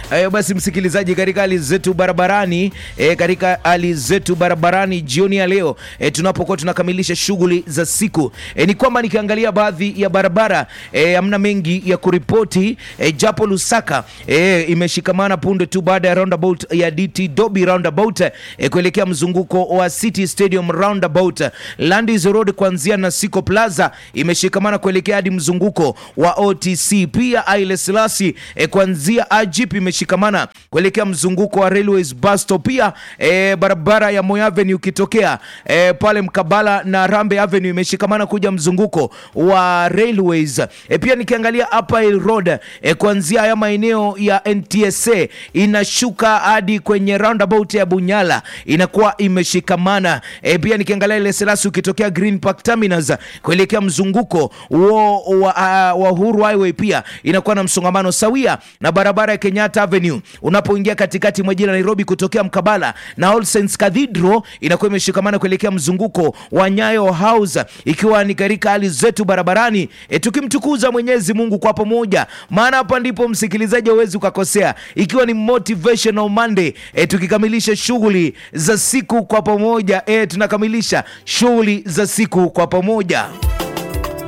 Eh, basi msikilizaji, katika hali zetu barabarani eh, katika hali zetu barabarani jioni ya leo eh, tunapokuwa tunakamilisha shughuli za siku eh, ni kwamba nikiangalia baadhi ya barabara eh, hamna mengi ya kuripoti eh, japo Lusaka eh, imeshikamana punde tu baada ya roundabout ya DT Dobi roundabout eh, kuelekea mzunguko wa City Stadium roundabout. Landis Road kuanzia Nasiko Plaza imeshikamana kuelekea hadi mzunguko wa OTC. Pia Haile Selassie eh, kuanzia Ajip imeshikamana kuelekea mzunguko wa Railways bus stop. Pia eh, barabara ya Moi Avenue ukitokea eh, pale mkabala na Rambe Avenue imeshikamana kuja mzunguko wa Railways. Eh, pia nikiangalia Upper Hill Road eh, kuanzia haya maeneo ya NTSA inashuka hadi kwenye roundabout ya Bunyala inakuwa imeshikamana. Eh, pia nikiangalia ile Selassie ukitokea Green Park Terminus kuelekea mzunguko wa, wa, uh, wa Uhuru Highway pia inakuwa na msongamano sawia na barabara ya Kenyatta Avenue unapoingia katikati mwa jiji la Nairobi kutokea mkabala na All Saints Cathedral inakuwa imeshikamana kuelekea mzunguko wa Nyayo House, ikiwa ni katika hali zetu barabarani e, tukimtukuza Mwenyezi Mungu kwa pamoja, maana hapa ndipo msikilizaji hawezi ukakosea, ikiwa ni motivational Monday e, tukikamilisha shughuli za siku kwa pamoja e, tunakamilisha shughuli za siku kwa pamoja.